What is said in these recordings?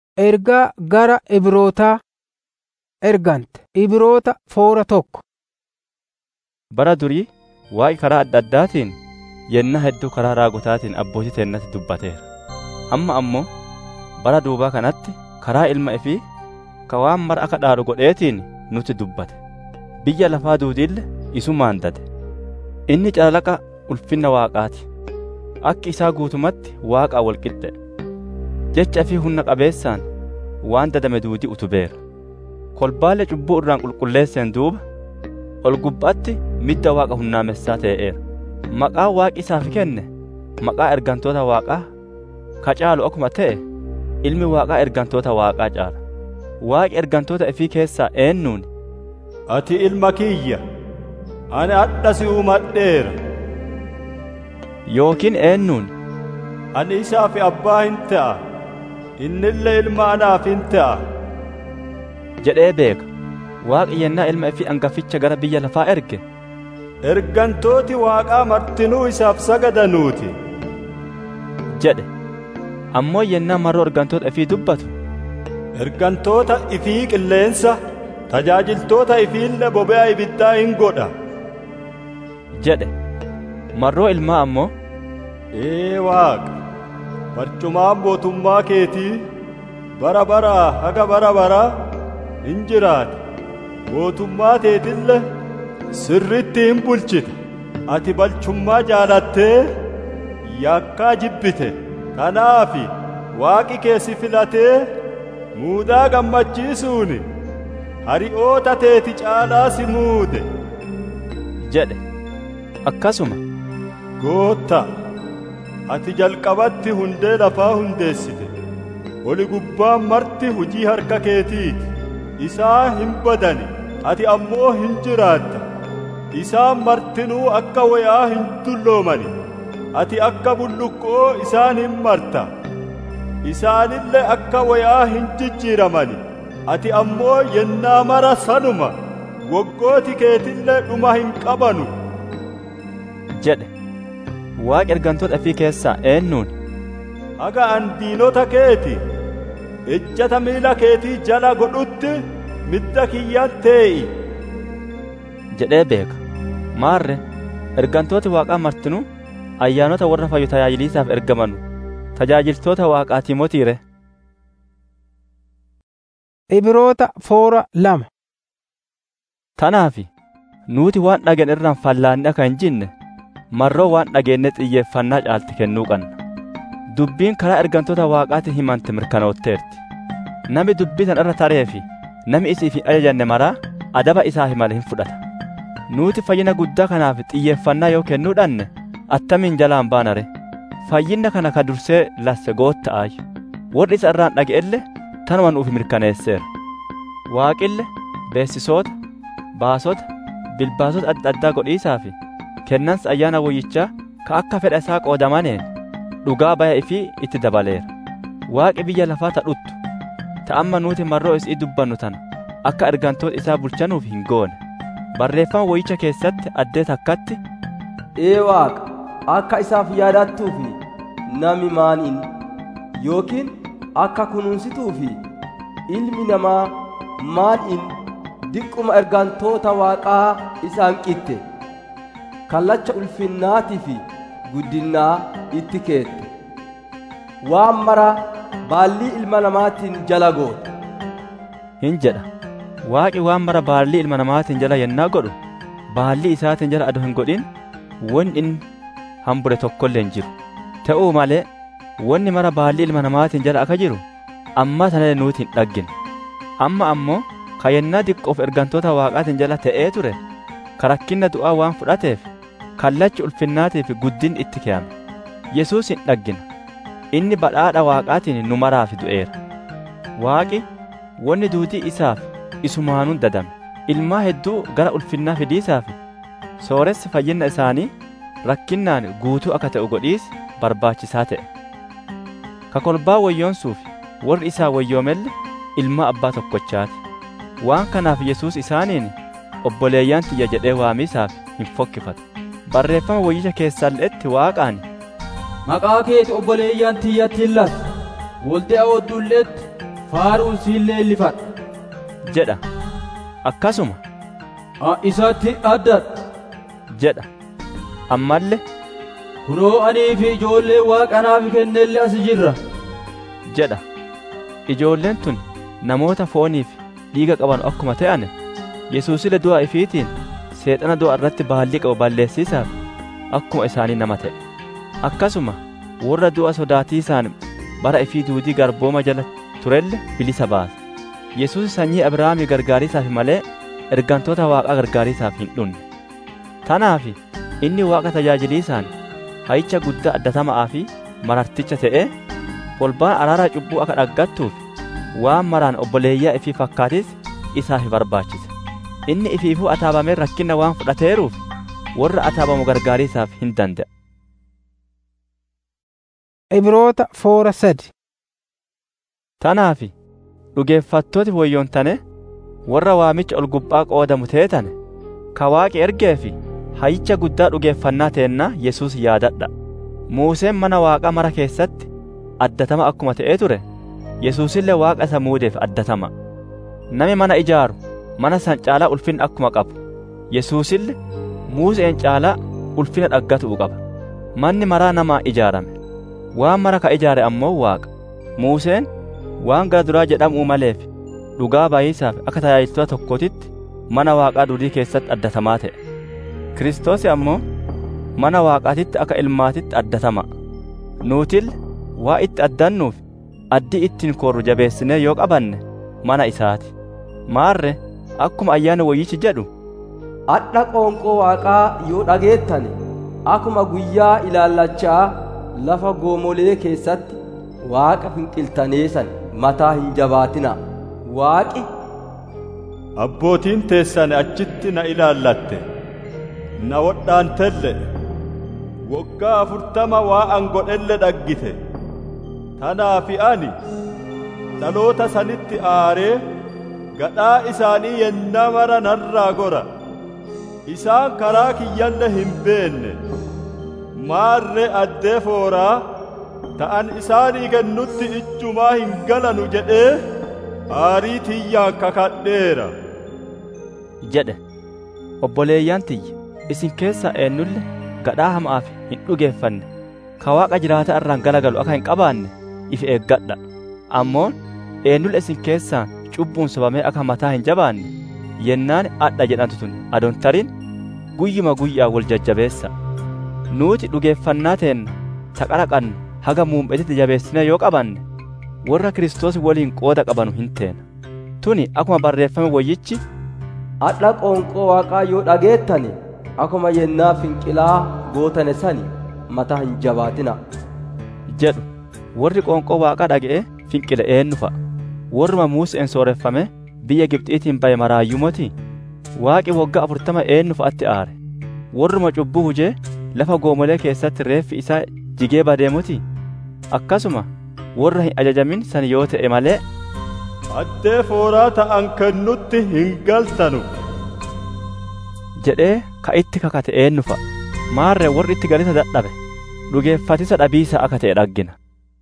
Ergaa gara Ibrootaa ergante Ibroota foora tokko. Bara durii Waaqi karaa adda addaatiin yennaa hedduu karaa raagotaatiin abbootii teennatti dubbateera. Amma ammoo bara duubaa kanatti karaa ilma ifii ka waan mara akka dhaalu godheetiin nutti dubbate. Biyya lafaa duudiille isumaan dade. Inni calalaqa ulfinna Waaqaati. Akki isaa guutumatti Waaqaa wal qixxe. Jecha fi humna qabeessaan waan dadame duudii utubeera. Kolbaalee cubbuu irraan qulqulleesseen duuba ol gubbaatti midda Waaqa hunnaamessaa ta'eera. Maqaan Waaqi isaaf kenne maqaa ergantoota Waaqaa ka caalu akkuma ta'e ilmi Waaqaa ergantoota Waaqaa caala. Waaqi ergantoota ifii keessaa eennuuni? Ati ilma kiyya, ani hadha si uumadheera. Yookiin eennuuni? Ani isaaf abbaa hin ta'a, innillee ilma anaaf hin ta'a. jedhee beeka. Waaqi yennaa ilma ifii hangaficha gara biyya lafaa erge. Ergantooti Waaqaa martinuu isaaf sagadanuuti. jedhe. Ammoo yennaa marroo ergantoota ifii dubbatu. Ergantoota ifii qilleensa, tajaajiltoota ifiillee bobe'a ibiddaa hin godha. jedhe. Marroo ilmaa ammoo. Ee Waaqa, barcumaan mootummaa keetii bara baraa haga bara baraa hin jiraata. Mootummaa teetille sirritti hin bulchita. Ati balchummaa jaalattee yakkaa jibbite. Kanaafi Waaqi keessi filatee muudaa gammachiisuuni hari'oota teeti caalaa si muude. jedhe. Akkasuma. Gootta, ati jalqabatti hundee lafaa hundeessite. Oli gubbaan marti hujii harka keetiiti. Isaa hin badani, ati ammoo hin jiraatta. Isaan martinuu akka wayaa hin dulloomani. Ati akka bulluqqoo isaan hin marta. Isaanillee akka wayaa hin jijjiiramani. Ati ammoo yennaa mara sanuma. Waggooti keetillee dhuma hin qabanu. jedhe. Waaqi ergantoota ifii keessaa eennuuni? Haga an diinota keeti ejjata miila keetii jala godhutti midda kiyyan tee'i. jedhee beeka. Maarre ergantooti Waaqaa martinuu ayyaanota warra fayyu tajaajiliisaaf ergamanu tajaajiltoota Waaqaa Timotiire. Ibroota foora lama. Tanaafi nuti waan dhageen irraan fallaanne akka hin jinne marroo waan dhageenye xiyyeeffannaa caalti kennuu qabna. Dubbiin karaa ergantoota Waaqaatiin himante mirkanootteerti. Nami dubbii tan irra taree fi nami isiif hin ajajanne maraa adaba isaa malee hin fudhata. Nuti fayyina guddaa kanaaf xiyyeeffannaa yoo kennuu dhanne attamiin jalaan baanare. Fayyinna kana ka dursee lasse gootta'aayu. Warri isa irraan dhaga'elle tanuma nuuf mirkaneesseera. Waaqille beessisoota, baasota, bilbaasota adda addaa godhiisaa fi kennansa ayyaana woyyichaa ka akka fedha isaa qoodamaneen dhugaa baya ifii itti dabaleera. Waaqi biyya lafaa tadhuttu ta'amma nuti marroo isii dubbannu tana akka ergantoota isaa bulchanuuf hin goone. Barreeffama woyyicha keessatti addee takkatti Ee Waaqa akka isaaf yaadattuu fi nami maaniin yookiin akka kunuunsituu fi ilmi namaa maaliin diqquma ergantoota Waaqaa isaan qixxe kallacha ulfinnaatii fi guddinnaa itti keette waan mara baallii ilma namaatiin jala goote hin jedha. Waaqi waan mara baallii ilma namaatiin jala yennaa godhu baallii isaatiin jala adoo hin godhin wanni inni hambure tokkollee hin jiru. Ta'uu malee wanni mara baallii ilma namaatiin jala akka jiru amma sanallee nuti hin dhaggine. Amma ammoo ka yennaa diqqoof ergantoota waaqaatiin jala ta'ee ture ka rakkinna du'aa waan fudhateef kallachi ulfinnaatii fi guddin itti keeyame. Yesuus hin dhaggina. Inni badhaadha waaqaatiin nu maraaf du'eera. Waaqi wanni duutii isaaf isumaanuun dadame. Ilmaa hedduu gara ulfinnaa fidiisaaf sooressi fayyinna isaanii rakkinnaan guutuu akka ta'u godhiis barbaachisaa ta'e. Ka kolbaa wayyoonsuuf warri isaa wayyoomelle ilmaa abbaa tokkochaati. Waan kanaaf Yesuus isaaniin obboleeyyaan tiyya jedhee waamiisaaf hin fokkifatu. Barreeffama wayyicha keessalleetti waaqaan Maqaa keeti obboleeyyaan tiyyatti hin laatu. Walda'a oddulleetti faaruun siin leellifadha jedha akkasuma a isatti addadha jedha ammallee kunoo anii fi ijoollee waaqa naaf kennelle as jirra jedha ijoolleen tun namoota fooniif dhiiga qaban akkuma ta'an yesuusile du'a ifiitiin seexana du'a irratti baallii qabu balleessiisaaf akkuma isaanii nama ta'e akkasuma warra du'a sodaatiisaan bara ifii duudii garbooma jala turelle bilisa baasa yesuus sanyii abrahaamii gargaariisaaf malee ergantoota waaqaa gargaariisaaf hin dhunne tanaaf inni waaqa tajaajiliisaan hayicha guddaa addatama'aa fi mararticha ta'ee kolbaan araara cubbuu akka dhaggattuuf waan maraan obboleeyyaa ifii fakkaatis isaaf barbaachise inni ifiifuu ataabamee rakkina waan fudhateeruuf warra ataabamu gargaariisaaf hin danda'a. Ibroota foora sadi. Tanaaf dhugeeffattooti woyyoontane warra waamicha ol gubbaa qoodamu teetane ka waaqi ergee fi hayicha guddaa dhugeeffannaa teennaa Yesuus yaadadha. Muuseen mana waaqaa mara keessatti addatama akkuma ta'ee ture Yesuusillee waaqa isa muudeef addatama. Nami mana ijaaru mana san caalaa ulfina akkuma qabu Yesuusille Muuseen caalaa ulfina dhaggatuu qaba. Manni maraa namaa ijaarame. Waan mara ka ijaare ammoo waaqa. Muuseen waan gara duraa jedhamuu maleef dhugaa baay'isaaf akka tajaajiltoota tokkootitti mana waaqaa durii keessatti addatamaa ta'e. Kiristoos ammoo mana waaqaatitti akka ilmaatitti addatama. Nuutille waa itti addannuuf addii ittiin korru jabeessinee yoo qabanne mana isaati. Maarre akkuma ayyaana wayyichi jedhu adha qoonqoo waaqaa yoo dhageettane akkuma guyyaa ilaallachaa lafa goomolee keessatti waaqa finqiltaneessan mataa hin jabaatina waaqi abbootiin teessan achitti na ilaallatte na wodhaantelle woggaa afurtama waa an godhelle dhaggite tanaafi ani dhaloota sanitti aaree gadhaa isaanii yennaa mara narraa gora isaan karaa kiyyalle hin beenne maarre addee fooraa ta'an isaanii kennutti ijjumaa hin galanu jedhee aarii tiyyaan kakadheera jedhe obboleeyyaan tiyya isin keessaa eenyulle gadhaa hamaaf hin dhugeeffanne ka waaqa jiraata irraan galagalu akka hin qabaanne if eeggadha ammoon eenyulle isin keessaa cubbuun sobamee akka mataa hin jabaanne yennaan adha jedhantu tun adon tarin guyyuma guyyaa wal jajjabeessa nuuti dhugeeffannaa teenna taqara qannu haga muum'etitti jabeessine yoo qabanne warra Kiristoos waliin qooda qabanu hin teena tuni akkuma barreeffame wayyichi adha qoonqoo waaqaa yoo dhageettane akkuma yennaa finqilaa gootane sani mataa hin jabaatina jedhu warri qoonqoo waaqaa dhaga'e finqile eenyu fa'a warruma Museen sooreffame biyya Gibxiitiin baye maraayyumoti waaqi waggaa afurtama eenyu fa'atti aare warruma cubbuu hujee lafa goomolee keessatti reeffi isaa jigee badeemuti akkasuma warra hin ajajamin san yoo ta'e malee addee fooraa ta'an kennutti hin galtanu jedhee ka itti kakate eenyu fa'a maarre warri itti galisa dadhabe dhugeeffatisa dhabiisa akka ta'e dhaggina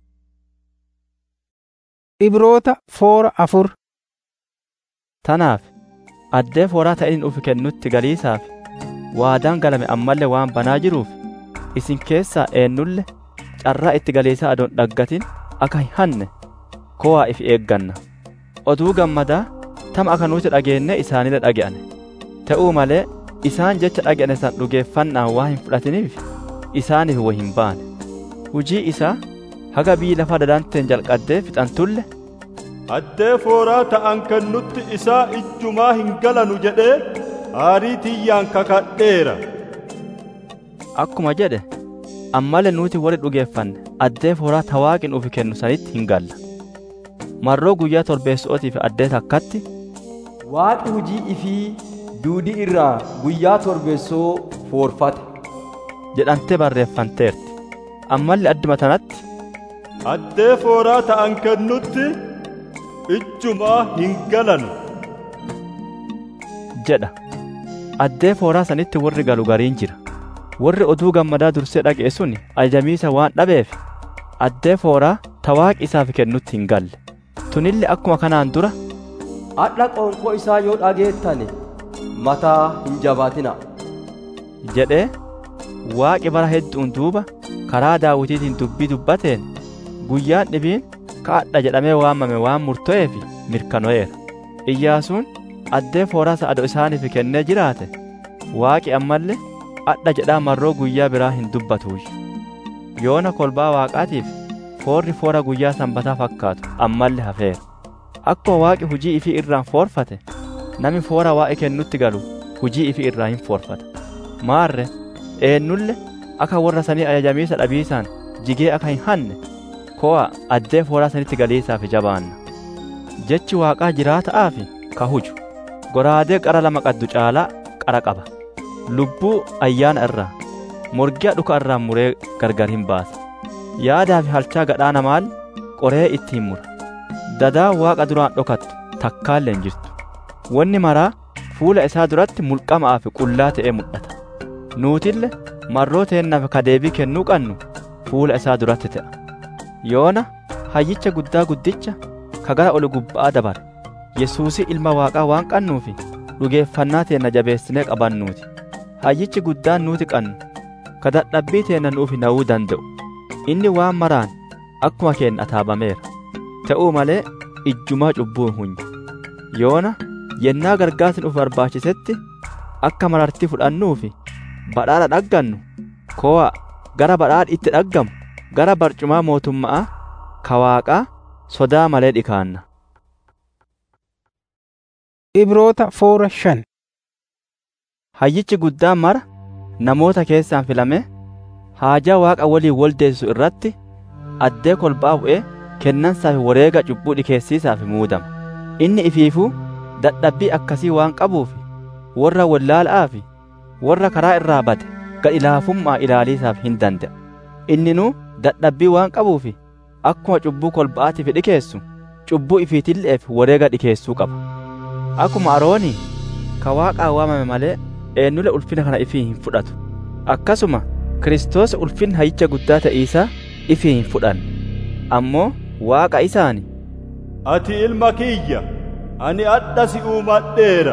Ibroota foora afur. Tanaaf addee fooraa ta'in ufi kennutti galiisaaf waadaan galame ammallee waan banaa jiruuf isin keessaa eenyulle carraa itti galiisaa adoon dhaggatin akka hin hanne kowaa if eegganna oduu gammadaa tama akka nuti dhageenne isaanille dhage'ane ta'uu malee isaan jecha dhage'ane san dhugeeffannaan waa hin fudhatiniif isaaniif way hin baane hujii isaa haga bii lafa dadanteen jalqaddee fixantulle addee fooraa ta'an kennutti isaa ijjumaa hin galanu jedhee aarii tiyyaan kakadheera akkuma jedhe ammallee nuti warri dhugeeffanne addee fooraa tawaaqin ufi kennu sanitti hin galla marroo guyyaa torbeessootiif addee takkatti waaqi hujii ifii duudii irraa guyyaa torbeessoo foorfate jedhantee barreeffanteerti ammallee adduma tanatti addee fooraa ta'an kennutti ijjumaa hin galanu jedha addee fooraa sanitti warri galu gariin jira warri oduu gammadaa dursee dhaga'e sun ajajamiisa waan dhabeef addee fooraa tawaaqi isaaf kennutti hin galle tunille akkuma kanaan dura Hadha qoonqoo isaa yoo dhageettane mataa hin jabaatina. jedhee waaqi bara hedduun duuba karaa daawitiitiin dubbii dubbateen guyyaan dhibiin ka'adha jedhamee waamame waan murto'eef mirkano'eera iyyaasuun addee foorasa ado isaaniif kennee jiraate waaqi ammallee adha jedhaa marroo guyyaa biraa hin dubbatuuyi yoona kolbaa waaqaatiif foorri foora guyyaa sanbataa fakkaatu ammallee hafeera akkuma waaqi hujii ifii irraan foorfate nami foora waaqi kennutti galu hujii ifii irraa hin foorfata maarre eennulle akka warra sanii ajajamiisa dhabiisaan jigee akka hin hanne ko'a addee fooraa sanitti galiisaaf jabaanna jechi waaqaa jiraata'aa fi ka huju goraadee qara lama qaddu caalaa qara qaba lubbuu ayyaana irraa morgiya dhuka irraa muree gargar hin baasa yaadaa fi halchaa gadhaa namaal qoree ittiin mura dadaa waaqa duraan dhokattu takkaallee hin jirtu wanni maraa fuula isaa duratti mulqamaa fi qullaa ta'ee mul'ata nuutille marroo teennaaf ka deebii kennuu qannu fuula isaa duratti ta'a yoona hayyicha guddaa guddicha ka gara ol gubbaa dabare yesuusii ilma waaqaa waan qannuufi dhugeeffannaa teenna jabeessinee qabannuuti hayyichi guddaan nuuti qannu ka dadhabbii teenna nuufi na'uu danda'u inni waan maraan akkuma keenna ataabameera ta'uu malee ijjumaa cubbuu hin hunye yoona yennaa gargaarsi nuuf barbaachisetti akka marartii fudhannuufi badhaadha dhaggannu ko'a gara badhaadhi itti dhaggamu gara barcumaa mootummaa ka waaqaa sodaa malee dhikaanna Ibroota foora shan hayyichi guddaan mara namoota keessaan filame haajaa waaqa waliin waldeessisu irratti addee kolbaa bu'ee kennansaa fi wareega cubbuu dhikeessiisaaf muudama inni ifiifuu dadhabbii akkasii waan qabuuf warra wallaala'aa fi warra karaa irraa bade gad laafummaa ilaaliisaaf hin danda'a inninuu dadhabbii waan qabuuf akkuma cubbuu kolba'aatiif dhikeessu cubbuu ifiitilleef wareega dhikeessuu qaba akkuma aroonii ka waaqaa waamame malee eenyule ulfina kana ifii hin fudhatu akkasuma kiristoos ulfina hayyicha guddaa ta'iisaa ifii hin fudhanne ammoo waaqa isaani Ati ilma kiyya, ani adha si uumadheera.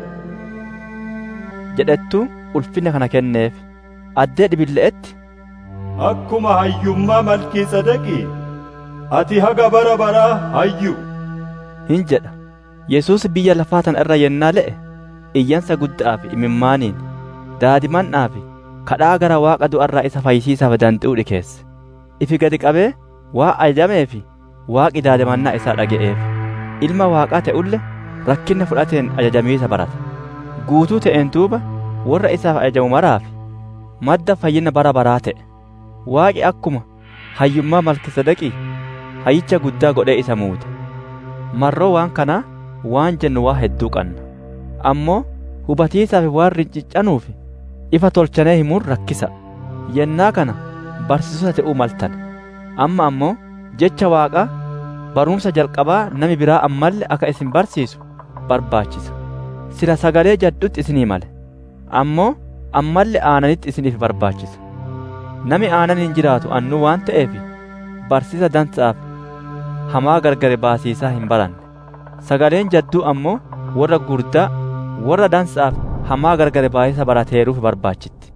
jedhettu ulfina kana kenneef addee dhibille'etti Akkuma hayyummaa malkii sadeqii, ati haga bara baraa hayyu. hin jedha yesuus biyya lafaa tana irra yennaa le'e iyyansa guddaa fi imimmaaniin daadimannaa fi kadhaa gara waaqa du'arraa isa fayyisiisaaf danda'uu dhikeesse ifi gadi qabee waa ajajamee fi waaqi daadimannaa isaa dhaga'eef ilma waaqaa ta'ulle rakkinna fudhateen ajajamiisa barata guutuu ta'een duuba warra isaaf ajajamu maraaf madda fayyina bara baraa ta'e waaqi akkuma hayyummaa malkisedaqii hayyicha guddaa godhee isa muude marroo waan kanaa waan jennu waa hedduu qanna ammoo hubatiisaaf waan rinciccanuuf ifa tolchanee himuun rakkisa yennaa kana barsiisota ta'uu maltan amma ammoo jecha waaqaa barumsa jalqabaa nami biraa ammallee akka isin barsiisu barbaachisa sila sagalee jaddutti isinii male ammoo ammallee aananitti isiniif barbaachisa nami aanan hin jiraatu annuu waan ta'eef barsiisa dansaaf hamaa gargari baasiisaa hin baranne sagaleen jadduu ammoo warra gurdaa warra dansaaf hamaa gargari baasisa barateeruuf barbaachitti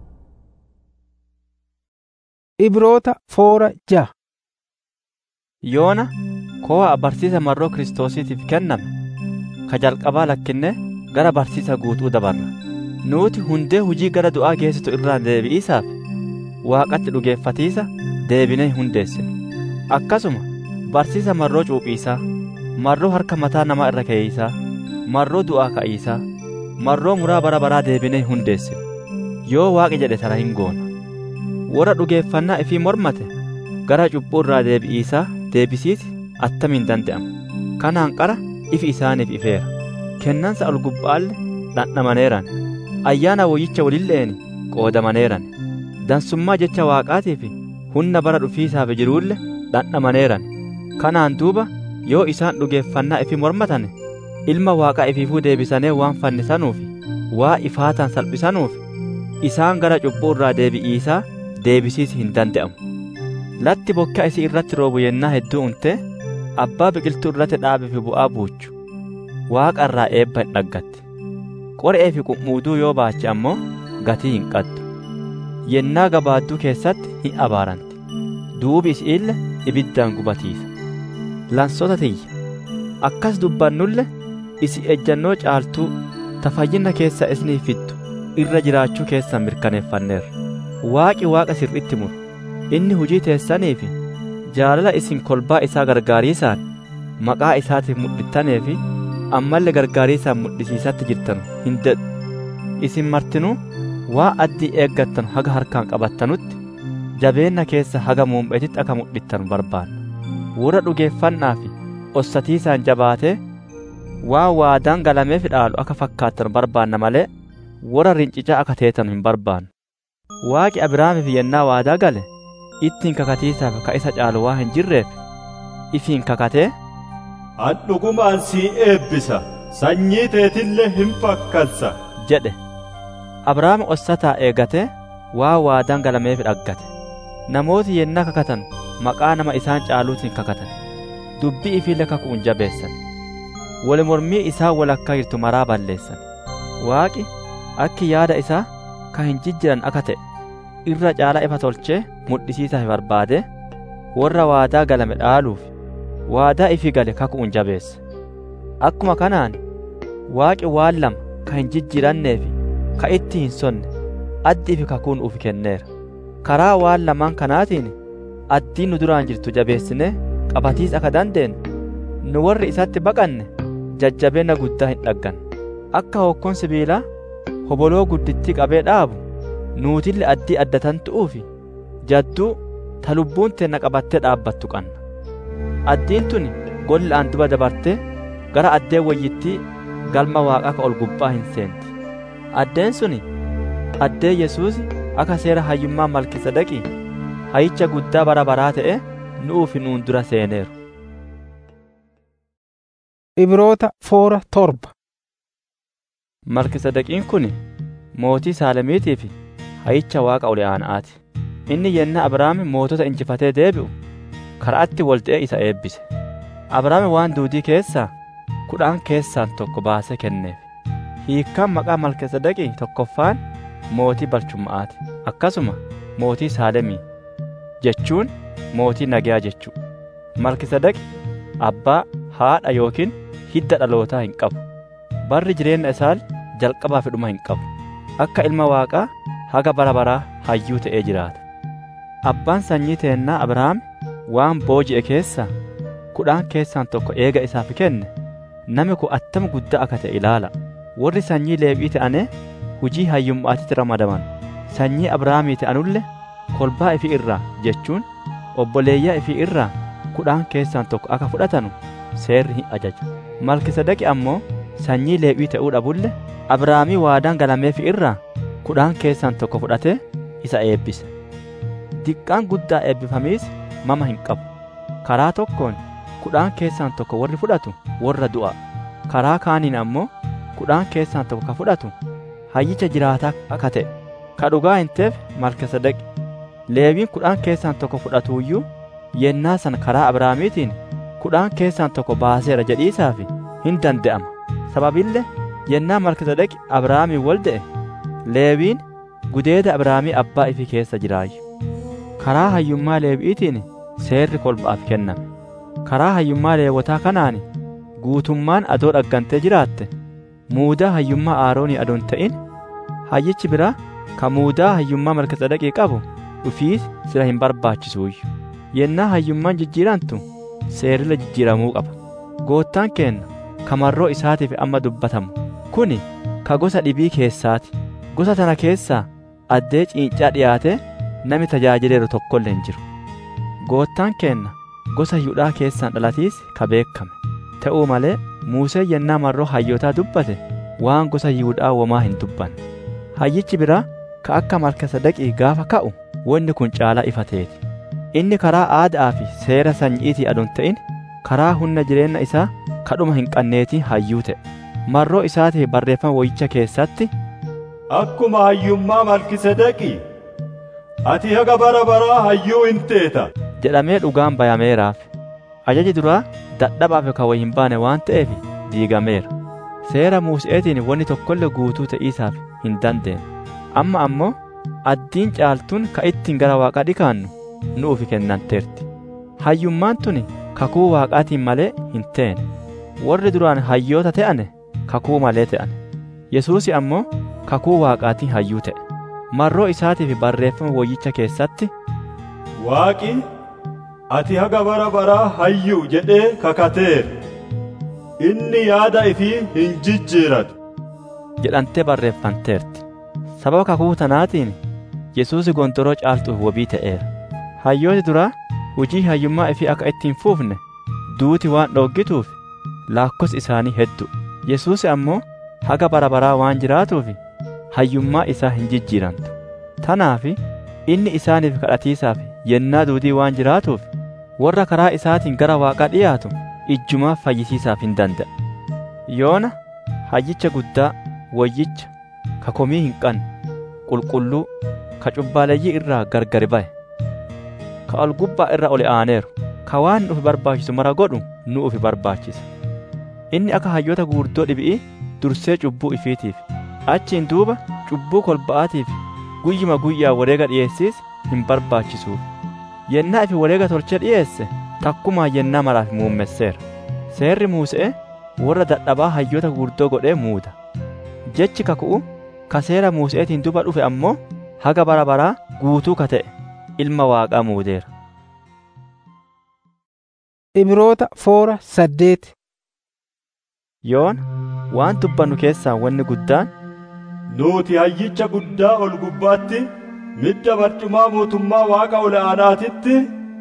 Ibroota foora jaha yoona ko'a barsiisa marroo kiristoosiitiif kenname ka jalqabaa lakkinne gara barsiisa guutuu dabarra nuuti hundee hujii gara du'aa geessitu irraa deebi'iisaaf waaqatti dhugeeffatiisa deebinee hundeessine akkasuma barsiisa marroo cuuphiisaa marroo harka mataa namaa irra keeysaa marroo du'aa ka'iisaa marroo muraa bara baraa deebinee hundeessine yoo waaqi jedhe tana hin goona warra dhugeeffannaa ifii mormate gara cubbuu irraa deebi'iisaa deebisiiti attamiin danda'ama kanaan qara ifi isaaniif ifeera kennansa ol gubbaalle dhandhamaneeran ayyaana woyyicha walilleeni qoodamaneeran dansummaa jecha waaqaatiif humna bara dhufiisaaf jiruulle dhandhamaneeran kanaan duuba yoo isaan dhugeeffannaa ifi mormatane ilma waaqaa ifiifuu deebisanee waan fannisanuuf waa ifaatan salphisanuuf isaan gara cubbuu irraa deebi'iisaa deebisiisi hin danda'amu latti bokkaa isii irratti roobu yennaa hedduu unte abbaa biqiltuu irratti dhaabe fi bu'aa buuchu waaqa irraa eebba hin dhaggatte qoree fi qummuuduu yoo baache ammoo gatii hin qattu yennaa gabaadduu keessatti hin abaaranti duubi isiille ibiddaan gubatiisa lansota tiyya akkas dubbannulle isi ejjannoo caaltuu tafayyina keessa isinii fittu irra jiraachuu keessan mirkaneeffanneerra waaqi waaqa sirritti muru inni hujii teessanii fi jaalala isin kolbaa isaa gargaariisaan maqaa isaatiif mudhittanii fi ammallee gargaariisaan mudhisiisatti jirtan hin dedhu isin martinuu waa addii eeggattan haga harkaan qabattanutti jabeenna keessa haga muum'etitti akka mudhittan barbaanna warra dhugeeffannaa fi ossatiisaan jabaatee waa waadaan galameef dhaalu akka fakkaattan barbaanna malee warra rincicaa akka teetan hin barbaannu waaqi abrahaamiif yennaa waadaa gale ittiin kakatiisaaf ka isa caalu waa hin jirreef ifiin kakatee an dhugumaan sii eebbisa sanyii teetillee hin fakkansa jedhe abrahaam ossataa eegatee waa waadaan galameef dhaggate namooti yennaa kakatan maqaa nama isaan caaluutiin kakatan dubbii ifiille kakuun jabeessan wal mormii isaa walakkaa jirtu maraa balleessan waaqi akki yaada isaa ka hin jijjiran akka ta'e irra caalaa ifa tolchee mudhisiisaaf barbaade warra waadaa galame dhaaluuf waadaa ifi gale kakuun jabeessa akkuma kanaan waaqi waan lama ka hin jijjiranneefi ka itti hin sonne addi ifi kakuun ufi kenneera karaa waan lamaan kanaatiin addiin nu duraan jirtu jabeessinee qabatiis akka dandeenyu nu warri isatti baqanne jajjabeenna guddaa hin dhaggan akka hokkoon sibiilaa hoboloo guddittii qabee dhaabu nuutille addii addatan tu'uufi jadduu ta lubbuun teenna qabattee dhaabbattu qanna addiin tuni gollaan duba dabartee gara addee wayyittii galma waaqaa ka ol gubbaa hin seenti addeen suni addee yesuus akka seera hayyummaa malkisedaqii hayyicha guddaa bara baraa ta'e nu'uufi nuun dura seeneeru Ibroota foora torba. malkisedeqiin kun mootii saalemiitii fi hayyicha waaqa ol aana'aati inni yenna abrahaami mootota injifatee deebi'u karaatti walxee isa eebbise abrahaami waan duudii keessaa kudhaan keessaan tokko baasee kenneef hiikkaan maqaa malkisedeqii tokkoffaan mootii balchumma'aati akkasuma mootii saalemii jechuun mootii nagayaa jechuu malkisedeqi abbaa haadha yookiin hidda dhalootaa hin qabu barri jireenya isaa jalqabaa fi dhuma hin qabu akka ilma waaqaa haga bara baraa hayyuu ta'ee jiraata abbaan sanyii teennaa abrahaam waan booji'e keessaa kudhaan keessaan tokko eega isaaf kenne nami kun attama guddaa akka ta'e ilaala warri sanyii leephii ta'ane hujii hayyummaatitti ramadaman sanyii abrahaamii ta'anulle kolbaa ifi irraa jechuun obboleeyyaa ifi irraa kudhaan keessaan tokko akka fudhatanu seerri hin ajaju malkisedaqi ammoo sanyii leephii ta'uu dhabulle abrahaamii waadaan galameef irraa kudhaan keessaan tokko fudhatee isa eebbise diqqaan guddaa eebbifamiis mama hin qabu karaa tokkoon kudhaan keessaan tokko warri fudhatu warra du'a karaa kaaniin ammoo kudhaan keessaan tokko ka fudhatu hayyicha jiraataa akka ta'e ka dhugaa hin teef malkisedaqi leewiin kudhaan keessaan tokko fudhatuuyyuu yennaa san karaa abrahaamiitiin kudhaan keessaan tokko baaseera jedhiisaafi hin danda'ama sababillee yennaa malkisedaqi abrahaamiin wal de'e leewiin gudeeda abrahaamii abbaa ifi keessa jiraayyu karaa hayyummaa leewi'iitiin seerri kolba'aaf kenname karaa hayyummaa leewotaa kanaan guutummaan adoo dhaggantee jiraatte muudaa hayyummaa aaroonii adoon ta'in hayyichi biraa ka muudaa hayyummaa malkisedaqii qabu dhufiis sira hin barbaachisuuyyu yennaa hayyummaan jijjiirantu seerrila jijjiiramuu qaba goottaan keenna kamarroo isaatiif amma dubbatamu kuni ka gosa dhibii keessaati gosa tana keessaa addee ciincaa dhiyaate nami tajaajileeru tokkollee hin jiru goottaan keenna gosa yihudaa keessaan dhalatiis ka beekame ta'uu malee muusee yennaa marroo hayyotaa dubbate waan gosa yihudaa womaa hin dubbanne hayyichi biraa ka akka malkisedaqii gaafa ka'u wanni kun caalaa ifa ta'eeti inni karaa aadaa fi seera sanyiitii adoon ta'in karaa humna jireenya isaa kadhuma hin qanneetiin hayyuu ta'e marroo isaatiif barreeffama woyicha keessatti akkuma hayyummaa malkisedaqii ati haga bara baraa hayyuu hin teeta jedhamee dhugaan bayameeraaf ajaji duraa dadhabaaf kan way hin baane waan ta'eef diigameera seera muuseetiin wanni tokkollee guutuu ta'iisaaf hin dandeenye amma ammoo addiin caaltuun ka ittiin gara waaqaa dhikaannu nuufi kennanteerti hayyummaan tuni kakuu waaqaatiin malee hin teene warri duraan hayyoota ta'ane kakuu malee ta'ane yesuusi ammoo kakuu waaqaatiin hayyuu ta'e marroo isaatiif barreeffama woyyicha keessatti Waaqi ati haga bara baraa hayyuu jedhee kakateera. Inni yaada ifii hin jijjiiratu. jedhantee barreeffanteerti sababa kakuu tanaatiin yesuusi gondoroo caaltuuf wabii ta'eera hayyooti duraa hujii hayyummaa ifii akka ittiin fuufne duuti waan dhoggituuf laakkos isaanii heddu yesuusi ammoo haga bara baraa waan jiraatuuf hayyummaa isaa hin jijjiirantu tanaaf inni isaaniif kadhatiisaaf yennaa duudii waan jiraatuuf warra karaa isaatiin gara waaqaa dhiyaatu ijjumaaf fayyisiisaaf hin danda'a yoona hayyicha guddaa wayyicha ka komii hin qabne qulqulluu ka cubbaaleeyyii irraa gargari ba'e ka ol gubbaa irra ol aaneeru ka waan nufi barbaachisu mara godhu nu ufi barbaachisa inni akka hayyoota guurdoo dhibi'ii dursee cubbuu ifiitiif achiin duuba cubbuu kolba'aatiif guyyuma guyyaa wareega dhiyeessiis hin barbaachisuuf yennaa ifi wareega tolchee dhiyeesse takkumaa yennaa maraaf muummesseera seerri muuse'e warra dadhabaa hayyoota guurdoo godhee muuda jechi kaku'u ka seera muuse'eetiin duba dhufe ammoo haga bara baraa guutuu ka ta'e ilma waaqaa muudeera Ibroota foora saddeet yoona waan dubbannu keessaa wanni guddaan Nuti hayyicha guddaa ol gubbaatti midda barcumaa mootummaa waaqa ol aanaatitti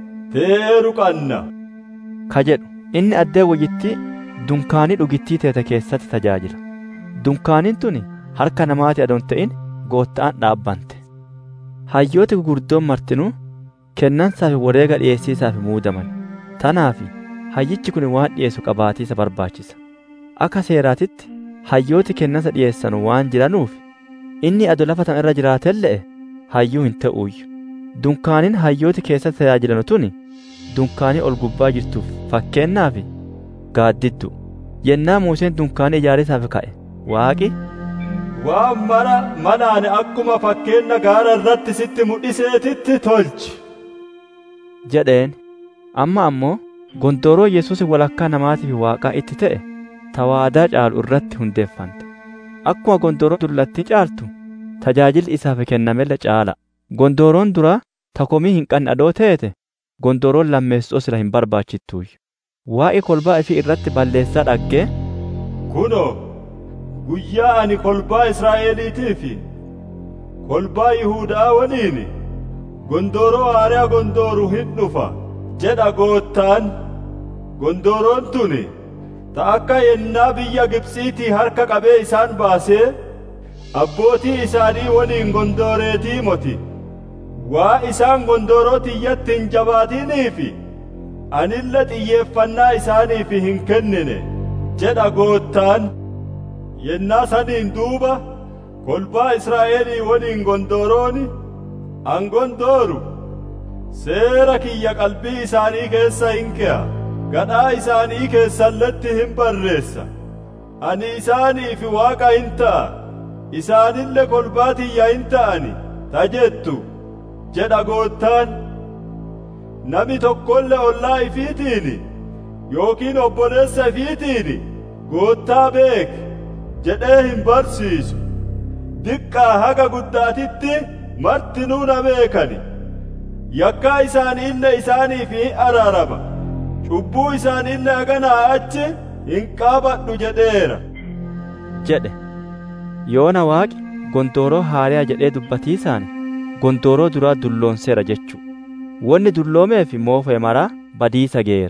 teeru qanna. ka jedhu inni addee wayyittii dunkaanii dhugittii teete keessatti tajaajila dunkaaniin tuni harka namaati adon ta'in gootta'an dhaabbante hayyooti gugurdoon martinuu kennansaaf wareega dhiyeessiisaaf muudaman tanaaf hayyichi kun waan dhiyeessu qabaatiisa barbaachisa akka seeraatitti hayyooti kennansa dhiyeessanu waan jiranuuf inni ado lafa tan irra jiraatelle'e hayyuu hin ta'uuyyu dunkaaniin hayyooti keessatti tajaajilanu tuni dunkaanii ol gubbaa jirtuuf fakkeennaaf gaaddiddu yennaa Museen dunkaanii ijaarisaaf ka'e waaqi Waan mara manaani akkuma fakkeenna gaara irratti sitti mul'iseetitti tolchi. jedheen amma ammoo gondooroo yesuus walakkaa namaatiif waaqaa itti ta'e tawaadaa caalu irratti hundeeffante akkuma gondooroo dullattii caaltu tajaajilli isaaf kennamelle caala gondooroon duraa takomii hin qabne adoo teete gondooroon lammeessoo sila hin barbaachittuuyyu waa'ee kolbaa ifii irratti balleessaa dhaggee Kunoo, guyyaa ani kolbaa Israa'eliitii fi kolbaa Yihuudaa waliin gondooroo haaraa gondooru hin dhufa jedha goottaan. Gondooroon tuni ta akka yennaa biyya Gibxiitii harka qabee isaan baasee abbootii isaanii waliin gondooreetii moti. Waa isaan gondooroo tiyyatti hin jabaatiniifi anille xiyyeeffannaa isaaniif hin kennine jedha goottaan. Yennaa saniin duuba kolbaa Israa'elii waliin gondoorooni an gondooru seera kiyya qalbii isaanii keessa hin ke'a. gadhaa isaanii keessalletti hin barreessa ani isaaniif waaqa hin ta'a isaanille kolbaa tiyya hin ta'ani ta jettu jedha goottaan nami tokkolle ollaa ifiitiin yookiin obboleessa ifiitiin goottaa beek jedhee hin barsiisu diqqaa haga guddaatitti martinuu na beekani yakkaa isaaniille isaaniif hin araarama cubbuu isaaniillee haganaa achi hin qaabadhu jedheera. jedhe yoona waaqi gondooroo haariyaa jedhee dubbatiisaan gondooroo duraa dulloonseera jechuu wanni dulloomeef moofa'e maraa badiisa geera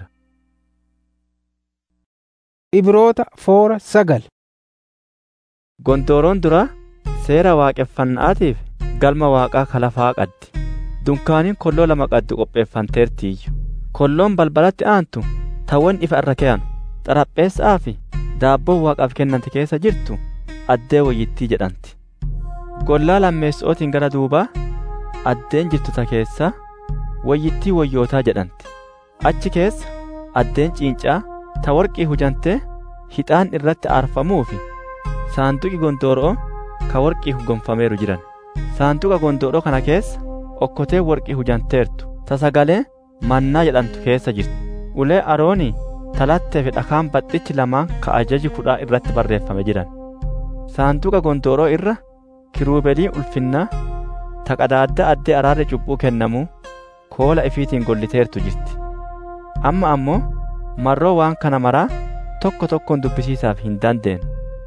Ibroota foora sagal gondooroon duraa seera waaqeffannaatiif galma waaqaa kalafaa qaddi dunkaaniin kolloo lama qaddu qopheeffanteertiiyyu kolloon balbalatti aantu tawwan ifa irra ke'an xarapheessaa fi daabboon waaqaaf kennante keessa jirtu addee wayyittii jedhamti gollaa lammeessootiin gara duubaa addeen jirtu ta keessa wayyittii wayyootaa jedhamti achi keessa addeen ciincaa ta warqii hujantee hixaan irratti aarfamuu fi saanduqi gondooroo ka warqii gonfameeru jiran saanduqa gondooroo kana keessa okkotee warqii hujanteertu ta sagalee mannaa jedhamtu keessa jirti ulee aroonii talattee fi dhakaan baxxichi lamaan ka ajaji kudhaa irratti barreeffame jiran saanduqa gondooroo irra kiruubelii ulfinnaa ta qadaadda addee araarri cubbuu kennamuu koola ifiitiin golliteertu jirti amma ammoo marroo waan kana maraa tokko tokkoon dubbisiisaaf hin dandeenyu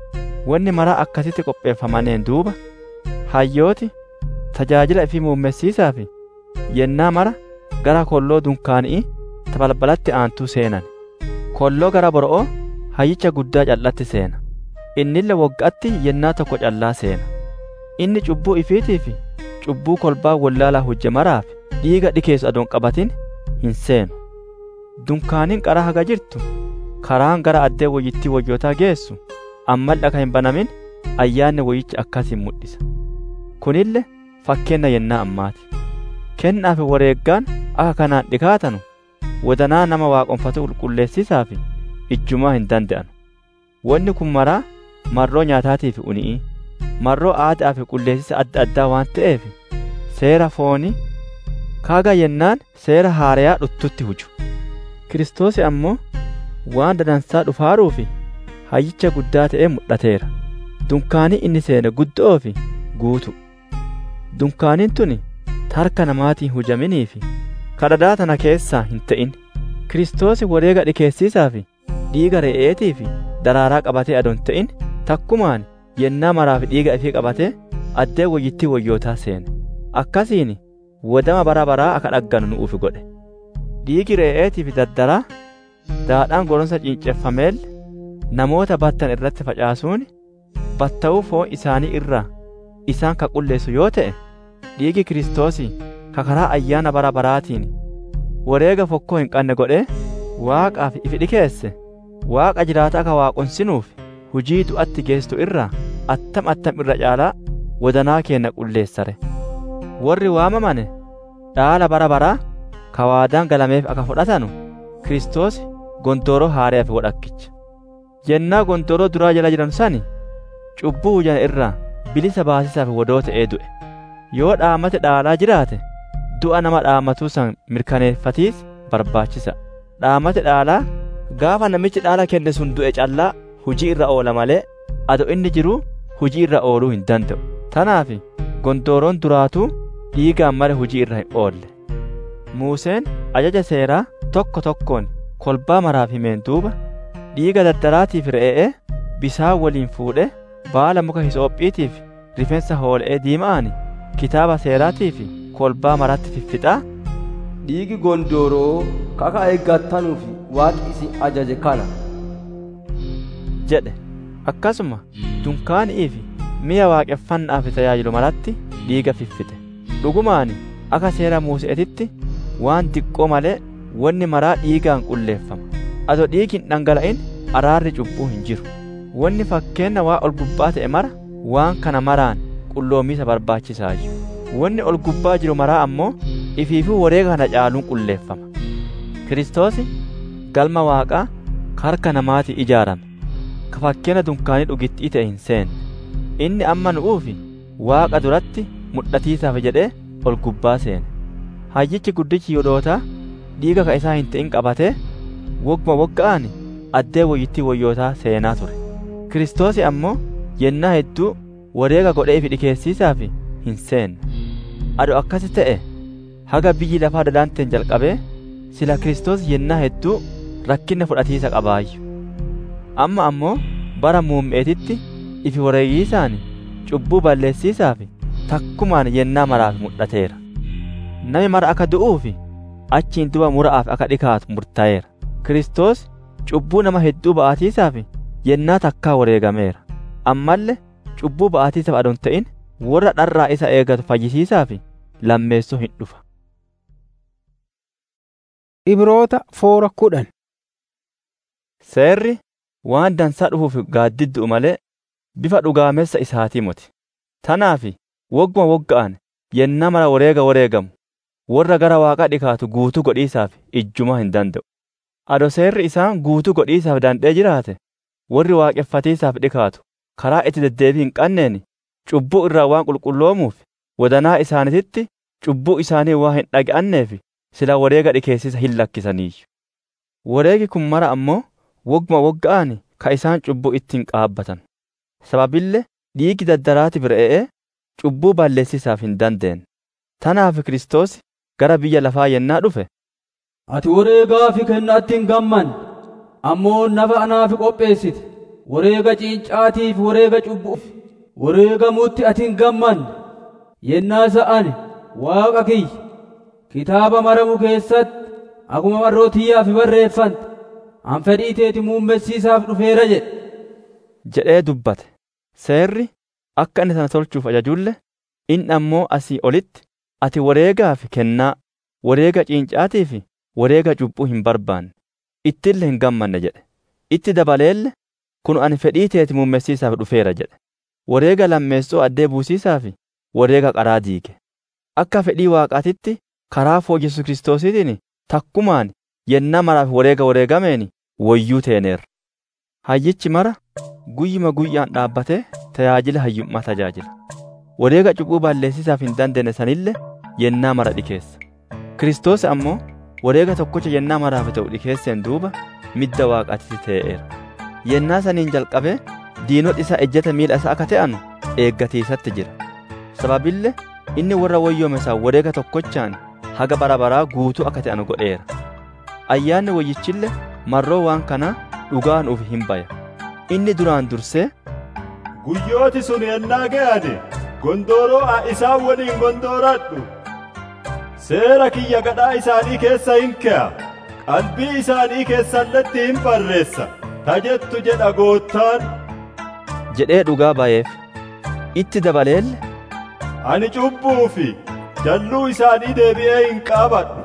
wanni maraa akkasitti qopheeffamaneen duuba hayyooti tajaajila ifii muummessiisaa fi yennaa mara gara kolloo dunkaanii ta balbalatti aantuu seenan kolloo gara boro'oo hayyicha guddaa callatti seena innille woggaatti yennaa tokko callaa seena inni cubbuu ifiitii fi cubbuu kolbaa wallaalaa hojje maraaf dhiiga dhikeessu adoon qabatin hin seenu dunkaaniin qara haga jirtu karaan gara addee woyyittii woyyootaa geessu ammal dhaka hin banamin ayyaanni woyyicha akkasiin mul'isa kunille fakkeenna yennaa ammaati kennaa fi wareeggaan akka kanaan dhikaatanu wadanaa nama waaqonfatu qulqulleessisaa fi ijjumaa hin danda'anu wanni kun maraa marroo nyaataatii fi uni'ii marroo aadaa fi qulleessisa adda addaa waan ta'eef seera foonii kaaga yennaan seera haarayaa dhuttutti huju kiristoosi ammoo waan dadansaa dhufaaruu fi hayyicha guddaa ta'ee mul'ateera dunkaanii inni seene guddoo fi guutu dunkaaniin tuni tarka namaatiin hujaminii fi kadhadaa tana keessaa hin ta'in kiristoosi wareega dhikeessiisaa fi dhiiga re'eetii fi daraaraa qabatee adoon ta'in takkumaan yennaa maraa fi dhiiga ifii qabatee addee woyyittii woyyootaa seene akkasiin wadama bara baraa akka dhagganu nu'uuf godhe dhiigi re'eetii fi daddaraa daadhaan goronsa cinceffameel namoota battan irratti facaasuun batta'uu foon isaanii irraa isaan ka qulleessu yoo ta'e dhiigi kiristoosii ka karaa ayyaana bara baraatiin wareega fokkoo hin qabne godhee waaqaaf ifi dhikeesse waaqa jiraata akka waaqonsinuuf hujii du'atti geessu irraa attam attam irra caalaa wadanaa keenna qulleessare warri waamamane dhaala bara baraa ka waadaan galameef akka fudhatanu kiristoos gondooroo haareef godhakkicha yennaa gondooroo duraa jala jiran sani cubbuu hujan irraa bilisa baasisaaf wodoo ta'ee du'e yoo dhaamate dhaalaa jiraate du'a nama dhaamatuu san mirkaneeffatiis barbaachisa dhaamate dhaalaa gaafa namichi dhaala kenne sun du'e callaa hujii irra oola malee ado inni jiru hujii irra ooluu hin danda'u tanaaf gondooroon duraatuu dhiigaan male hujii irra hin oolle muuseen ajaja seeraa tokko tokkoon kolbaa maraaf himeen duuba dhiiga daddaraatiif re'ee bisaan waliin fuudhe baala muka hisoophiitiif rifeensa hool'ee diima'ani kitaaba seeraatii fi kolbaa maratti fiffixaa dhiigi gondooroo kaka eeggattanuuf waaqi isin ajaje kana jedhe akkasuma dunkaanii fi mi'a waaqeffannaa fi tajaajilu maratti dhiiga fiffixe dhugumaani akka seera muuse'etitti waan diqqoo malee wanni maraa dhiigaan qulleeffama ado dhiigi hin dhangala'in araarri cubbuu hin jiru wanni fakkeenna waa ol gubbaa ta'e mara waan kana maraan qulloomiisa barbaachisaayu wanni ol gubbaa jiru maraa ammoo ifiifuu wareega kana caaluun qulleeffama kiristoosi galma waaqaa harka namaatii ijaarame ka fakkeenya dunkaanii dhugittii ta'e hin seenne inni amma nu'uufi waaqa duratti mul'atiisaaf jedhee ol gubbaa seene hayyichi guddichi yodootaa dhiiga ka isaa hin ta'in qabatee wogguma wogga'an addee woyyittii woyyootaa seenaa ture kiristoosi ammoo yennaa hedduu wareega godhee fi dhikeessiisaaf hin seenne ado akkasi ta'e haga biyyi lafaa dadaanteen jalqabee sila kiristoos yennaa hedduu rakkinna fudhatiisa qabaayyu amma ammoo bara muummeetitti ifi wareegiisaan cubbuu balleessiisaaf takkumaan yennaa maraaf mul'ateera nami mara akka du'uufi achiin duba mura'aaf akka dhikaatu murtaa'eera kiristoos cubbuu nama hedduu ba'atiisaaf yennaa takkaa wareegameera ammallee cubbuu ba'atiisaaf adon ta'in warra dharraa isa eegatu fayyisiisaaf lammeessoo hin dhufa Ibroota foora kudhan seerri waan dansaa dhufuuf gaaddiddu'u malee bifa dhugaamessa isaatii moti tanaaf wogguma wogga'an yennaa mara wareega wareegamu warra gara waaqaa dhikaatu guutuu godhiisaaf ijjumaa hin danda'u ado seerri isaan guutuu godhiisaaf dandhee jiraate warri waaqeffatiisaaf dhikaatu karaa itti deddeebii hin qanneen cubbuu irraa waan qulqulloomuuf wadanaa isaanititti cubbuu isaanii waa hin dhaga'anneef sila wareega dhikeessisa hin lakkisaniiyyu. Wareegi kun mara ammoo wogguma wogga'an ka isaan cubbuu ittiin qaabbatan. Sababillee dhiigi daddaraati bira'ee cubbuu balleessisaaf hin dandeenye. Tanaaf Kiristoos gara biyya lafaa yennaa dhufe. Ati wareegaa fi kennaatti hin gamman ammoo nafa anaaf qopheessite wareega ciincaatiif wareega cubbuuf wareegamuutti ati hin gamman yennaa sa'ani waaqa kiyya kitaaba maramu keessatti akkuma marrootiyyaaf barreeffante an fedhii teeti muummessiisaaf dhufeera jedhe. jedhee dubbate. Seerri akka inni sana tolchuuf ajajulle inni ammoo asii olitti ati wareegaa fi kennaa wareega ciincaatii fi wareega cubbuu hin barbaanne ittillee hin gammanne jedhe. Itti dabaleelle kun ani fedhii teeti muummessiisaaf dhufeera jedhe. Wareega lammeessoo addee buusiisaa fi wareega qaraa diige. Akka fedhii waaqaatitti karaa foo Yesuus Kiristoosiitiin takkumaan yennaa maraaf wareega wareegameen wayyuu teeneerra. Hayyichi mara guyyuma guyyaan dhaabbatee tajaajila hayyummaa tajaajila. Wareega cubbuu balleessisaaf hin dandeenye sanillee yennaa mara dhikeessa. Kiristoos ammoo wareega tokkocha yennaa maraaf ta'u dhikeesseen duuba midda waaqaatti ta'eera. Yennaa saniin jalqabee diinota isaa ejjeta miila isaa akka ta'an eeggatiisatti jira. Sababillee inni warra wayyoome isaa wareega tokkochaan haga bara baraa guutuu akka ta'an godheera. Ayyaanni wayyichillee marroo waan kanaa dhugaa nuuf hin baya. Inni duraan dursee Guyyooti sun yennaa ga'ane gondooroo a isaan waliin gondooradhu. Seera kiyya gadhaa isaanii keessa hin ke'a. Qalbii isaanii keessalletti hin barreessa. Tajettu jedha goottaan. jedhee dhugaa bayeef. Itti dabaleelle Ani cubbuu fi jalluu isaanii deebi'ee hin qaabadhu.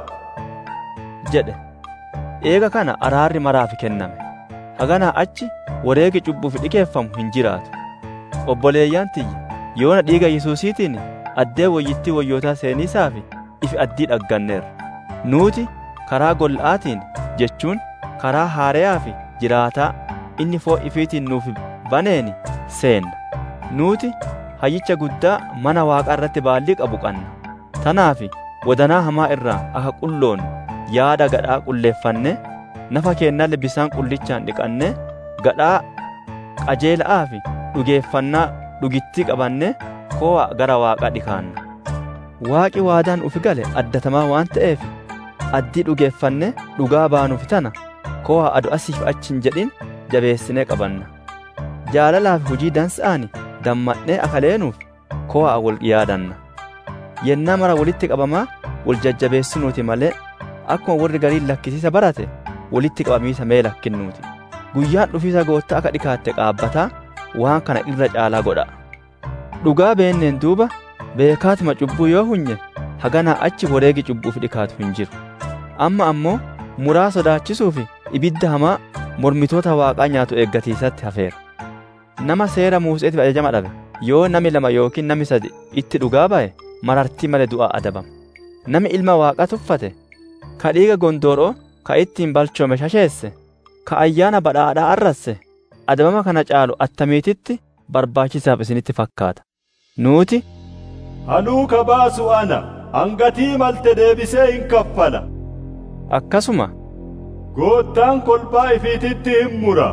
jedhe. Eega kana araarri maraaf kenname. Haganaa achi wareegi cubbuuf dhikeeffamu hin jiraatu. Obboleeyyaan tiyya yoona dhiiga Yesuusiitiin addee wayyittii wayyootaa seeniisaa fi ifi addii dhagganneerra. Nuuti karaa gol'aatiin jechuun karaa haareyaa fi jiraataa inni foo ifiitiin nuuf baneeni seenna. Nuuti hayyicha guddaa mana waaqaa irratti baallii qabu qabna. Tanaaf wadanaa hamaa irraa akka qulloon yaada gadhaa qulleeffanne nafa keennallee bisaan qullichaan dhiqanne gadhaa qajeela'aa fi dhugeeffannaa dhugittii qabanne koo'a gara waaqaa dhikaanna. Waaqi waadaan ufi gale addatamaa waan ta'eef addii dhugeeffanne dhugaa baanuuf tana koo'a adu asiif achi hin jedhin jabeessinee qabanna. Jaalalaa fi hujii dansa'ani dammadhee akaleenuuf koo'a wal yaadanna. Yennaa mara walitti qabamaa wal jajjabeessinuuti malee akkuma warri gariin lakkisiisa barate walitti qabamiisa mee lakkinnuuti. Guyyaan dhufiisa goottaa akka dhikaatte qaabbataa waan kana irra caalaa godha. Dhugaa beenneen duuba beekaatuma cubbuu yoo hunye haganaa achi wareegi cubbuuf dhikaatu hin jiru. Amma ammoo muraa sodaachisuuf ibidda hamaa mormitoota waaqaa nyaatu eeggatiisatti hafeera. Nama seera Museetiif ajajama dhabe yoo nami lama yookiin nami sadi itti dhugaa ba'e marartii malee du'aa adabama. Nami ilma waaqaa tuffate ka dhiiga gondooroo ka ittiin balchoome shasheesse ka ayyaana badhaadhaa arrasse adabama kana caalu attamiititti barbaachisaaf isinitti fakkaata. Nuuti Anuu ka baasu ana hangatii malte deebisee hin kaffala. akkasuma Goottaan kolbaa ifiititti hin mura.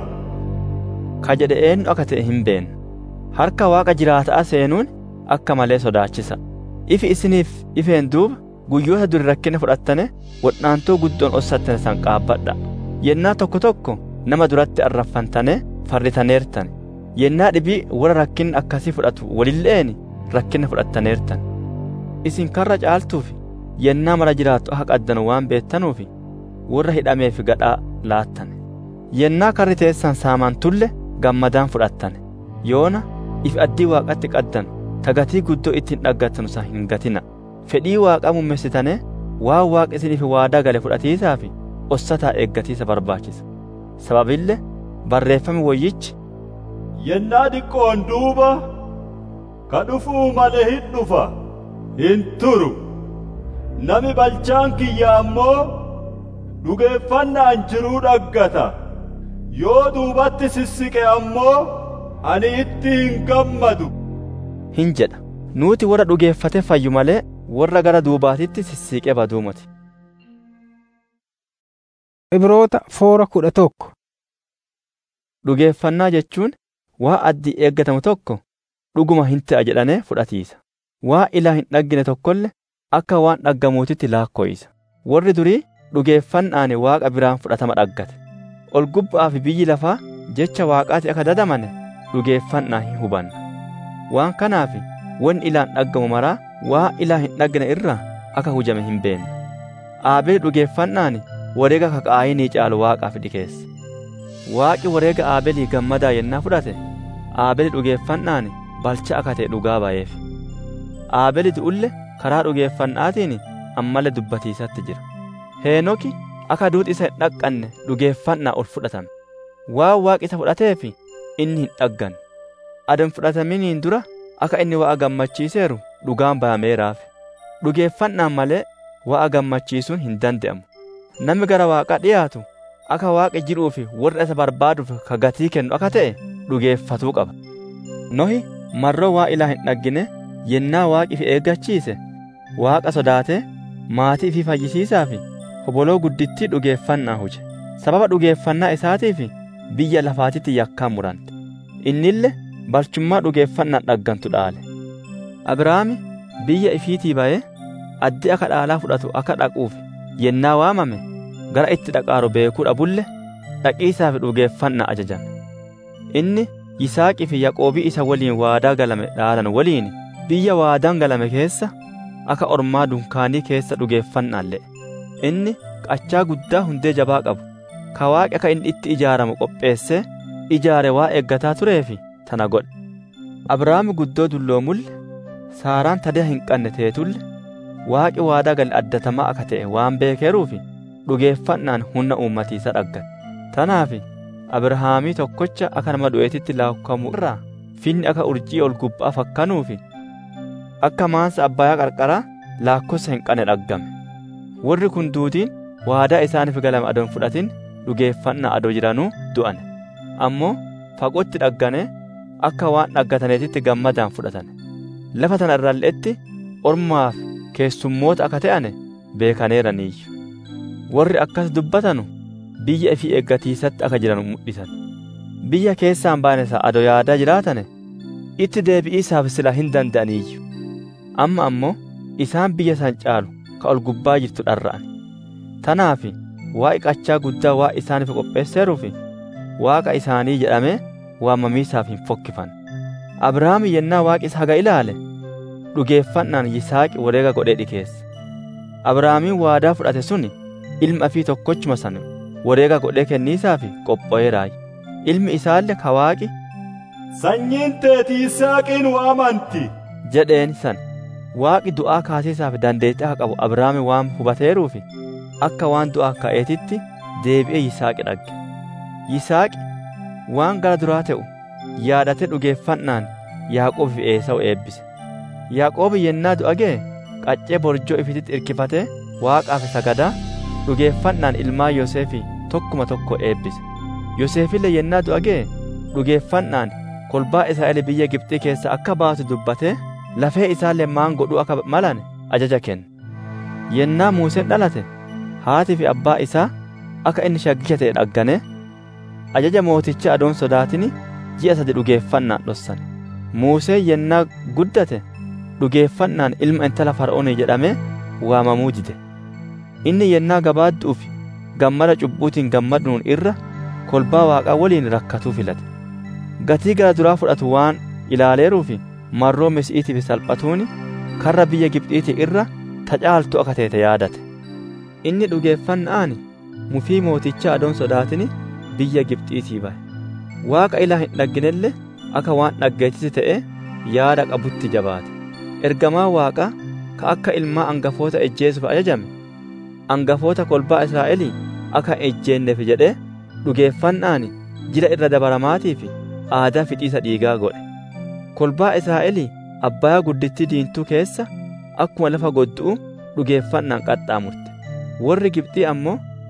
ka jedhe eenyu akka ta'e hin beekne. Harka waaqa jiraataa seenuun akka malee sodaachisa. Ifi isiniif ifeen duuba guyyoota duri rakkina fudhattane wadhaantoo guddoon ossattane san qaabbadha. Yennaa tokko tokko nama duratti arraffantane farritaneertan. Yennaa dhibii warra rakkinni akkasii fudhatu walilleeni rakkina fudhattaneertan. Isin karra caaltuufi yennaa mara jiraattu akka qaddanu waan beettanuufi warra hidhameef gadhaa laattane. Yennaa karri teessan saamantulle gammadaan fudhattane. Yoona if addii waaqatti qaddan tagatii guddoo ittiin dhaggattanu san hin gatina. Fedhii waaqaa mummessitane waan waaqa isiniif waadaa gale fudhatiisaa fi ossataa eeggatiisa barbaachisa. Sababillee barreeffami wayyichi Yennaa diqqoon duuba ka dhufuu malee hin dhufa hin turu. Nami balchaan kiyya ammoo dhugeeffannaan jiruu dhaggata yoo duubatti sissiqe ammoo ani itti hin gammadu hin jedha nuti warra dhugeeffate fayyu malee warra gara duubaatitti sissiiqee baduu miti Ibroota foora kudha tokko. dhugeeffannaa jechuun waa addii eeggatamu tokko dhuguma hin ta'a jedhanee fudhatiisa waa ilaa hin dhaggine tokkolle akka waan dhaggamuutitti laakkooyisa warri durii dhugeeffannaan waaqa biraan fudhatama dhaggate ol gubbaa fi biyyi lafaa jecha waaqaati akka dadamane dhugeeffannaa hin hubanna waan kanaaf wanni ilaan dhaggamu maraa waa ilaa hin dhaggine irraa akka hujame hin beenna aabeel dhugeeffannaan wareega kaqaayinii caalu waaqaaf dhikeesse waaqi wareega aabelii gammadaa yennaa fudhate aabeli dhugeeffannaan balcha akka ta'e dhugaa ba'eef aabeli du'ulle karaa dhugeeffannaatiin ammallee dubbatiisatti jira heenoki akka duuti isa hin dhaqqanne dhugeeffannaa ol fudhatame waan waaqi isa fudhateef inni hin dhagganne adon fudhataminiin dura akka inni wa'a gammachiiseeru dhugaan ba'ameeraaf dhugeeffannaan malee wa'a gammachiisuun hin danda'amu namni gara waaqaa dhiyaatu akka waaqa jiruu fi warra isa barbaaduuf ka gatii kennu akka ta'e dhugeeffatuu qaba nohi marroo waa ilaa hin dhaggine yennaa waaqi fi eeggachiise waaqa sodaatee maatii fi fayyisiisaa fi hoboloo guddittii dhugeeffannaa huje sababa dhugeeffannaa isaatiif biyya lafaatitti yakkaan murante innille balchummaa dhugeeffannaan dhaggantu dhaale abrahaami biyya ifiitii ba'ee addi akka dhaalaa fudhatu akka dhaquuf yennaa waamame gara itti dhaqaaru beekuu dhabulle dhaqiisaaf dhugeeffannaa ajajame inni yisaaqii fi yaqoobii isa waliin waadaa galame dhaalan waliin biyya waadaan galame keessa akka ormaa dunkaanii keessa dhugeeffannaan le'e inni qachaa guddaa hundee jabaa qabu ka waaqi akka inni itti ijaaramu qopheessee ijaare waa eeggataa tureefi tana godhe abrahaami guddoo dulloomulle saaraan tadaa hin qanne teetulle waaqi waadaa gale addatamaa akka ta'e waan beekeeruufi dhugeeffannaan humna uummatiisa dhaggate tanaaf abrahaamii tokkocha akka nama du'eetitti laakkamu irraa finni akka urjii ol gubbaa fakkanuufi akka maansa abbayaa qarqaraa laakkossa hin qane dhaggame warri kun duutiin waadaa isaaniif galame adon fudhatin dhugeeffannaa adoo jiranuu du'ane ammoo fagootti dhaggane akka waan dhaggataneetitti gammadaan fudhatane lafa tana irralleetti ormaaf keessummoota akka ta'ane beekaneeraniiyyu warri akkas dubbatanu biyya ifii eeggatiisatti akka jiran mul'isan biyya keessaan baane isaa adoo yaadaa jiraatane itti deebi'iisaaf sila hin danda'aniiyyu amma ammoo isaan biyya san caalu ka ol gubbaa jirtu dharra'an tanaaf waa'i qachaa guddaa waa isaaniif qopheesseeruufi waaqa isaanii jedhamee waamamiisaaf hin fokkifan abrahaam yennaa waaqi isa haga ilaale dhugeeffannaan yisaaqi wareega godhee dhikeesse abrahaamiin waadaa fudhate suni ilma ifii tokkochuma san wareega godhee kenniisaafi qopho'eeraay ilmi isaallee ka waaqi sanyiin teeti yisaaqiin waamanti jedheen san waaqi du'aa kaasiisaaf dandeettii akka qabu abrahaami waan hubateeruufi akka waan du'aa ka'eetitti deebi'ee yisaaqi dhagge yisaaqi waan gara duraa ta'u yaadate dhugeeffannaan yaaqoob fi eesawu eebbise yaaqoobi yennaa du'a ga'e qaccee borjoo ifititti irkifatee waaqaaf sagadaa dhugeeffannaan ilmaa yoseefi tokkuma tokko eebbise yoseefillee yennaa du'a ga'e dhugeeffannaan kolbaa israa'el biyya gibxii keessa akka baatu dubbatee lafee isaallee maan godhuu akka malan ajaja kenne yennaa muuseen dhalate haatii fi abbaa isaa akka inni shaggicha ta'e dhaggane ajaja mooticha adoon sodaatini ji'a sadi dhugeeffannaan dhossan muusee yennaa guddate dhugeeffannaan ilma intala fara'oonii jedhamee waamamuu dide inni yennaa gabaadduuf gammada cubbuutiin gammaduun irra kolbaa waaqaa waliin rakkatuu filate gatii gara duraa fudhatu waan ilaaleeruufi marroo misi'iitiif salphatuuni karra biyya gibxiitii irra tacaaltu akka teete yaadate inni dhugeeffannaan mufii mootichaa adoon sodaatini biyya gibxiitii bahe waaqa ilaa hin dhagginelle akka waan dhaggeetisi ta'e yaada qabutti jabaate ergamaa waaqaa ka akka ilmaa angafoota ejjeesuuf ajajame angafoota kolbaa israa'elii akka ejjeenneef jedhee dhugeeffannaan jila irra dabaramaatii fi aadaa fixiisa dhiigaa godhe kolbaa israa'elii abbayaa guddittii diintuu keessa akkuma lafa goddu'u dhugeeffannaan qaxxaamurte warri gibxii ammoo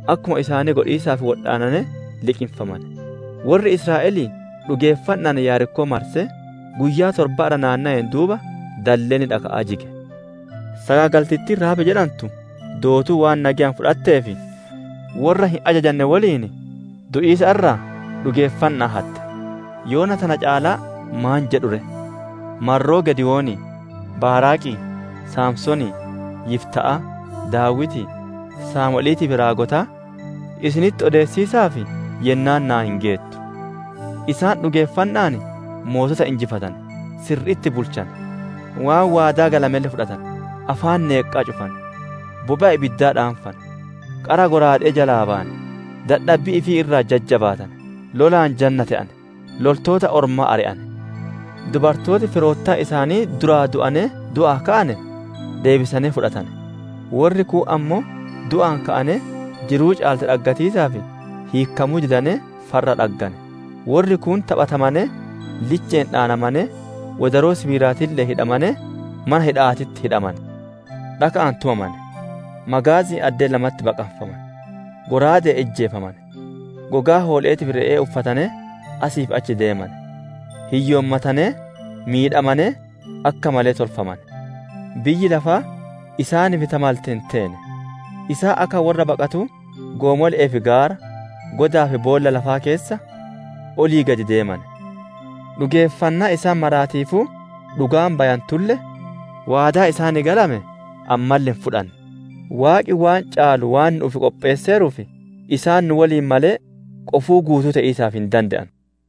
akkuma isaanii godhiisaaf wodhaanane liqinfaman warri israa'elii dhugeeffannaan yaarikkoo marse guyyaa torbaadha naanna'een duuba dalleenni dhaka'aa jige sagaagaltittiin raabe jedhamtu dootuu waan nagayaan fudhatteefi warra hin ajajanne waliin du'iisa irraa dhugeeffannaa hatte yoona tana caalaa maan jedhure marroo gediwoonii baaraaqii saamsonii yifta'a daawiti saamu'eeliitii fi raagotaa isinitti odeessiisaaf yennaan naa hin geettu isaan dhugeeffannaan mootota injifatan sirriitti bulchan waan waadaa galamelle fudhatan afaan neeqqaa cufan boba'a ibiddaa dhaanfan qara goraadhee jalaa ba'an dadhabbii ifii irraa jajjabaatan lolaan janna ta'an loltoota ormaa ari'an dubartooti firoottaa isaanii duraa du'ane du'aa ka'ane deebisanii fudhatan warri kuu ammoo du'aan ka'ane jiruu caalte dhaggatiisaaf hiikkamuu didane farra dhaggane warri kun taphatamane licheen dhaanamane wadaroo sibiiraatillee hidhamane mana hidhaatitti hidhaman dhaka'aan tumaman magaazii addee lamatti baqanfaman goraadee ejjeefaman gogaa hooleetiif re'ee uffatane asiif achi deeman hiyyoommatane miidhamane akka malee tolfaman biyyi lafaa isaaniif tamalteen teene isaa akka warra baqatu goomolee fi gaara godaa fi boolla lafaa keessa olii gadi deeman dhugeeffannaa isaan maraatiifuu dhugaan bayantulle waadaa isaanii galame ammallee hin fudhanne waaqi waan caalu waan nuuf qopheesseeruuf isaan nu waliin malee qofuu guutuu ta'iisaaf hin danda'an.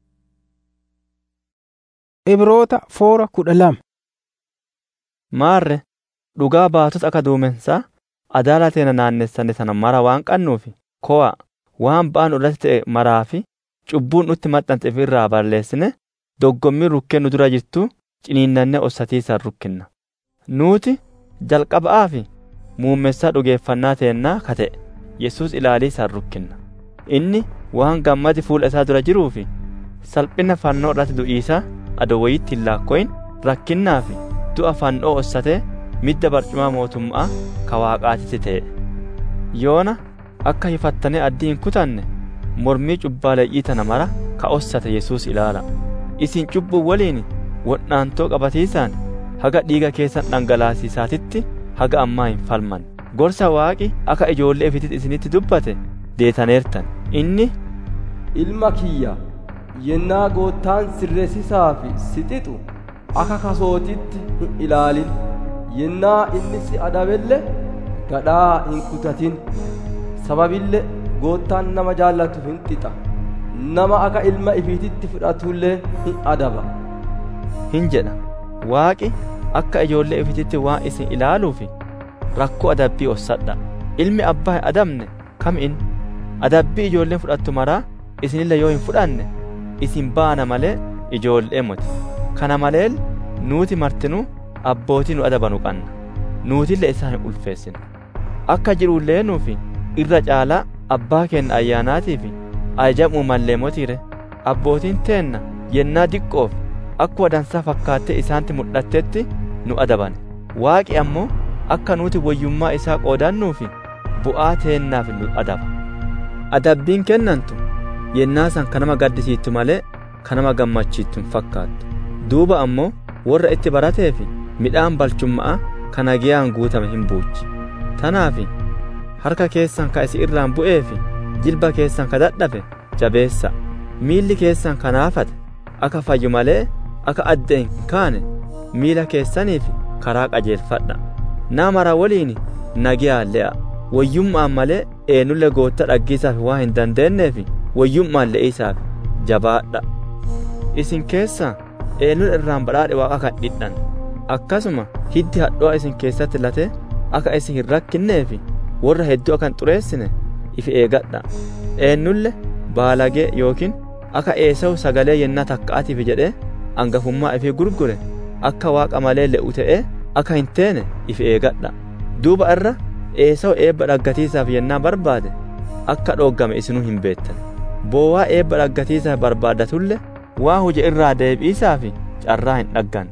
Ibroota foora kudha lama. Maarre dhugaa baatota akka duumensaa adaala teena naannessane sana mara waan qannuufi ko'a waan ba'an irratti ta'e maraa fi cubbuun nutti maxxante ifirraa balleessine doggommii rukkee nu dura jirtu ciniinnannee ossatiisaan rukkinna. Nuti jalqaba'aa fi muummessaa dhugeeffannaa teennaa ka ta'e Yesuus ilaaliisaan rukkinna. Inni waan gammadi fuula isaa dura jiruu fi salphina fannoo irratti du'iisaa adoo wayiitti hin laakko'in rakkinnaa fi du'a fannoo ossatee midda barcumaa mootummaa ka waaqaatitti ta'e. Yoona akka hifattanii addii hin kutanne mormii cubbaaleeyyii tana mara ka ossate Yesuus ilaala. Isin cubbuu waliin wodhaantoo qabatiisaan haga dhiiga keessan dhangalaasiisaatitti haga ammaa hin falman. Gorsa waaqi akka ijoollee ifititti isinitti dubbate deetaneertan. Inni ilma kiyya yennaa goottaan sirreessisaa fi si xixu akka kasootitti hin ilaalin yennaa inni si adabelle gadhaa hin kutatin sababille goottaan nama jaallatu hin xixa nama akka ilma ifiititti fudhatullee hin adaba hin jedha waaqi akka ijoollee ifititti waan isin ilaaluufi rakkoo adabbii ossadha ilmi abbaa hin adabne kam in adabbii ijoolleen fudhattu maraa isinille yoo hin fudhanne isin baana malee ijoollee muti kana maleel nuuti martinuu abbootii nu adabanu qanna nuutille isaa hin ulfeessine akka jirullee nuufi irra caalaa abbaa keenya ayyaanaatii fi ajajamuu mallee motiire abbootiin teenna yennaa diqqoof akkuma dansaa fakkaattee isaanitti mul'attetti nu adabane waaqi ammoo akka nuti wayyummaa isaa qoodannuufi bu'aa teennaaf nu adaba adabbiin kennantu yennaa san kanama gaddisiittu malee kanama gammachiittu hin fakkaattu duuba ammoo warra itti barateefi midhaan balchummaa kana giyaan guutame hin buuchi tanaafi harka keessan ka isi irraan bu'eefi jilba keessan ka dadhabe jabeessa miilli keessan ka naafate akka fayyu malee akka adda hin kaane miila keessaniif karaa qajeelfadha nama mara waliin nagiyaa le'a wayyummaan malee eenulle gootta dhaggiisaaf waan hin dandeenyeef wayyummaan le'iisaaf jabaadha isin keessa eenyuun irraan badhaadhe waaqa kan dhidhan akkasuma hiddi hadho'a isin keessatti late akka isin hin rakkinneef warra hedduu akka hin xureessine ifi eegadha eenyulle baalagee yookiin akka eesawu sagalee yennaa takka'atiif jedhee angafummaa ifii gurgure akka waaqa malee le'u ta'ee akka hin teene ifi eegadha duuba irra eesawu eebba dhaggatiisaaf yennaa barbaade akka dhooggame isinuu hin beektan boowaa eebba dhaggatiisaaf barbaadatulle waa huje irraa deebi'iisaaf carraa hin dhaggan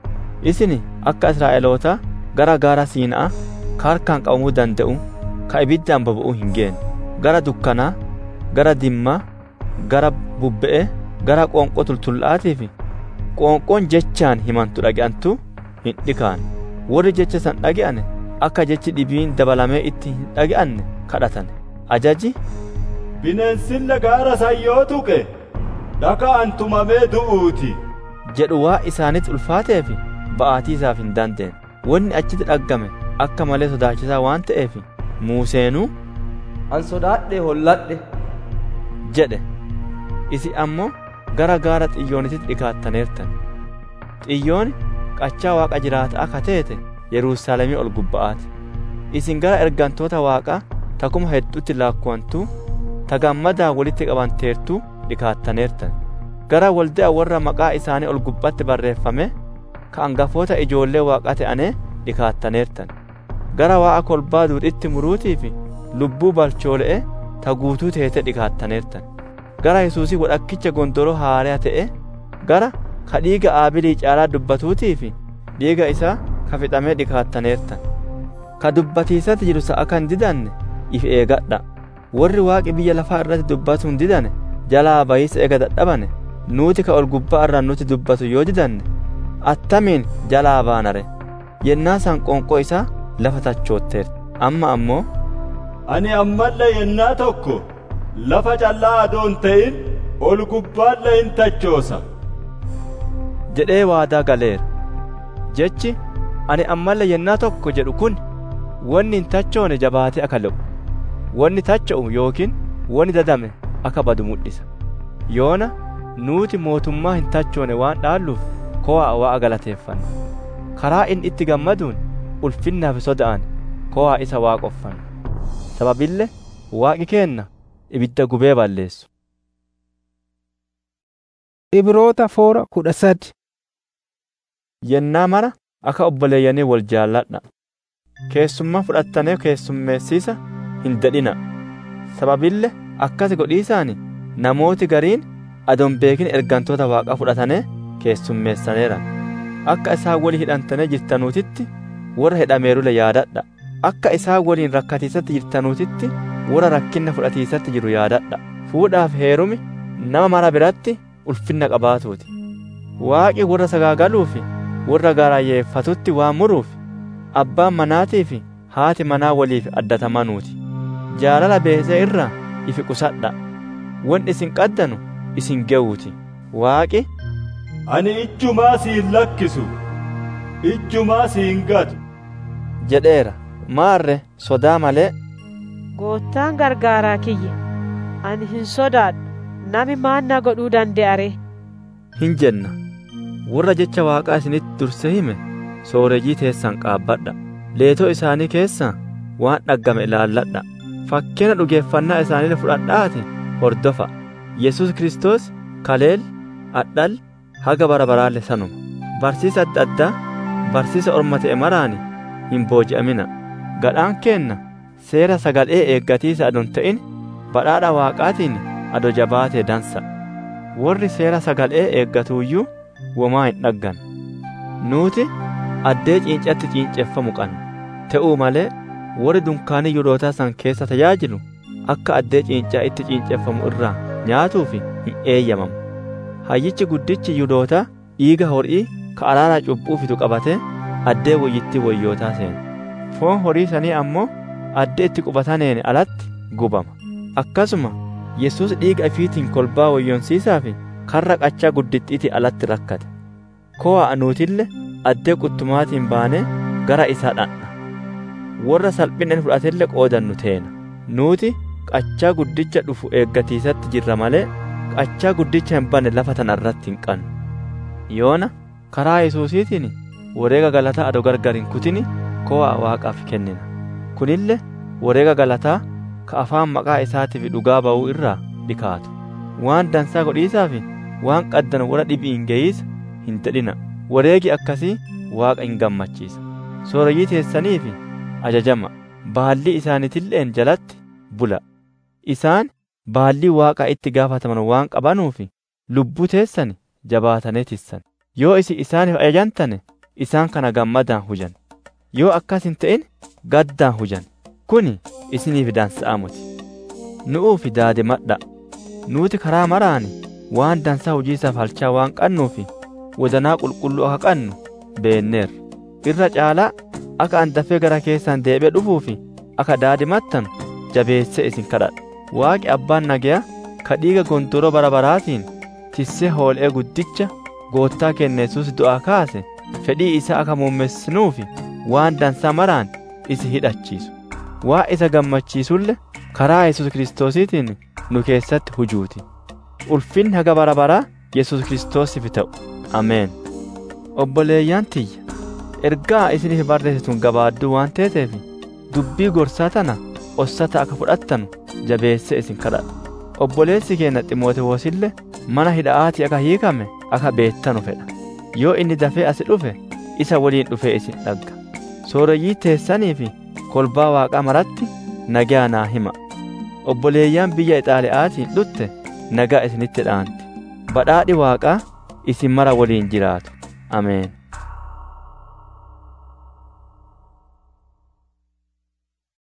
isin akka israa'eloota gara gaara siina'a ka harkaan qabamuu danda'u ka ibiddaan boba'uu hin geenne gara dukkanaa gara dimmaa gara bubbe'ee gara qoonqoo tultullaa'aatii fi qoonqoon jechaan himantu dhage'antu hin dhikaan warri jecha san dhage'ane akka jechi dhibiin dabalamee itti hin dhage'anne kadhatan ajaji bineensille gaara san yoo tuqe dhaka'an tumamee du'uuti jedhu waa isaanitti ulfaatee fi ba'aatii isaaf hin dandeenye wanni achitti dhaggame akka malee sodaachisaa waan ta'eef muuseenuu an sodaadhe holladhe jedhe isi ammoo gara gaara xiyyoonitti dhikaattaneertan xiyyooni qachaa waaqa jiraata akka teete yerusaalemii ol gubba'aati isin gara ergantoota waaqaa takuma hedduutti laakkuwantuu ta gammadaa walitti qabanteertuu dhikaattaneertan gara walda'a warra maqaa isaanii ol gubbatti barreeffame ka angafoota ijoollee waaqaa ta'anee dhikaattaneertan gara waaqa kolbaa duudhitti muruutii fi lubbuu balchoole'e ta guutuu teete dhikaattaneertan gara yesuusii wadhakkicha gondoroo haaraa ta'e gara ka dhiiga aabilii caalaa dubbatuutii fi dhiiga isaa ka fixamee dhikaattaneertan ka dubbatiisatti jiru sa'a kan didanne if eegadha warri waaqi biyya lafaa irratti dubbatu hin didane jalaa bayiisa eega dadhabane nuti ka ol gubbaa irraa nuti dubbatu yoo didanne attamiin jalaa baanare yennaa san qoonqoo isaa lafa tachootteerti amma ammoo ani ammallee yennaa tokko lafa callaa adoon ta'in ol gubbaallee hin tachoosa jedhee waadaa galeera jechi ani ammallee yennaa tokko jedhu kun wanni hin tachoone jabaatee akka le'u wanni tacha'u yookiin wanni dadame akka badu mul'isa yoona nuti mootummaa hin tachoone waan dhaalluuf kowaa waa'a galateeffanna karaa inni itti gammaduun ulfinnaaf soda'an kowaa isa waaqoffanna sababille waaqi keenna ibidda gubee balleessu Ibroota foora kudha sadi yennaa mara akka obboleeyyanii wal jaalladha keessummaa fudhattanee keessummeessiisa hin dadhina sababille akkas godhiisaani namooti gariin adon beekin ergantoota waaqaa fudhatanii keessummeessaneera akka isaan walii hidhantanii jirtanuutitti warra hidhameerule yaadadha akka isaan waliin rakkatiisatti jirtanuutitti warra rakkinna fudhatiisatti jiru yaadadha fuudhaaf heerumi nama mara biratti ulfinna qabaatuuti waaqi warra sagaagaluu fi warra gaarayyeeffatutti waan muruuf abbaan manaatii fi haati manaa waliif addatamanuuti jaalala beesee irraa ifi qusadha won isin qaddanu isin ge'uuti waaqi ani ijjumaa siin lakkisu ijjumaa siin gatu jedheera maarre sodaa malee Goottaan gargaaraa kiyya ani hin sodaadhu nami maan na godhuu danda'are hin jenna warra jecha waaqaa isinitti durse hime soorejii teessan qaabbadha leetoo isaanii keessaa waan dhaggame ilaalladha fakkeena dhugeeffannaa isaanii fudhadhaati hordofa yesus kristos kaleel adhal haga bara baraalle sanuma barsiisa adda addaa barsiisa orma ta'e maraani hin booji'amina gadhaan keenna seera sagalee eeggatiisa adon ta'in badhaadha waaqaatiin ado jabaatee dansa warri seera sagalee eeggatuuyyuu womaa hin dhaggan nuti addee ciincatti ciinceeffamu qabna ta'uu malee warri dunkaanii yudootaa san keessa tajaajilu akka addee ciincaa itti ciinceeffamu irraa nyaatuuf hin eeyyamamu hayyichi guddichi yudootaa dhiiga horii ka araara cubbuu fitu qabatee addee wayyittii wayyootaa seena foon horii sanii ammoo addee itti qubataneen alatti gubama akkasuma yesus dhiiga ifiitiin kolbaa wayyoonsiisaa fi karra qachaa guddittiitii alatti rakkate ko'a anuutille addee quttumaatiin baanee gara isaa dhanna warra salphineen fudhatelle qoodannu teena nuuti qachaa guddicha dhufu eeggatiisatti jirra malee qachaa guddicha hin banne lafa tana irratti hin qannu yoona karaa yesuusiitiin wareega galataa ado gargar hin kutini ko'a waaqaaf kennina kunille wareega galataa ka afaan maqaa isaatiif dhugaa ba'uu irraa dhikaatu waan dansaa godhiisaaf waan qaddan warra dhibii hin geeyisa hin dadhina wareegi akkasii waaqa hin gammachiisa sooreyyii teessaniif ajajama baallii isaaniitilleen jalatti bula isaan baallii waaqaa itti gaafataman waan qabanuuf lubbuu teessan jabaatanii tissan yoo isi isaaniif ajajantane isaan kana gammadaan hujan yoo akkas hin ta'in gaddaan hujan kuni isiniif dansa'amuti nu'uufi daadimadha nuuti karaa maraani waan dansaa hojiisaaf halchaa waan qannuufi wadanaa qulqulluu akka qannu beenneerra irra caalaa akka an dafee gara keessan deebi'ee dhufuufi akka daadimattanu jabeessee isin kadhadha waaqi abbaan nagayaa ka dhiiga gondoroo bara baraatiin tissee hool'ee guddicha goottaa keenya yesuus du'aa kaase fedhii isaa akka muummessinuufi waan dansaa maraan isi hidhachiisu waa isa gammachiisulle karaa yesus kiristoosiitiin nu keessatti hujuuti ulfinni haga bara baraa yesus kiristoosiif ta'u ameen obboleeyyaan tiyya ergaa isiniif barreessituun gabaadduu waan teeteef dubbii gorsaa tana ossata akka fudhattanu jabeessee isin kadhadha obboleessi keenya ximootewoosillee mana hidha'aatii akka hiikame akka beettanu fedha yoo inni dafee asi dhufe isa waliin dhufee isin dhagga sooreyyii teessanii fi kolbaa waaqaa maratti nagaa naa hima obboleeyyaan biyya ixaaliyaatiin dhutte nagaa isinitti dhaanti badhaadhi waaqaa isin mara waliin jiraatu ameen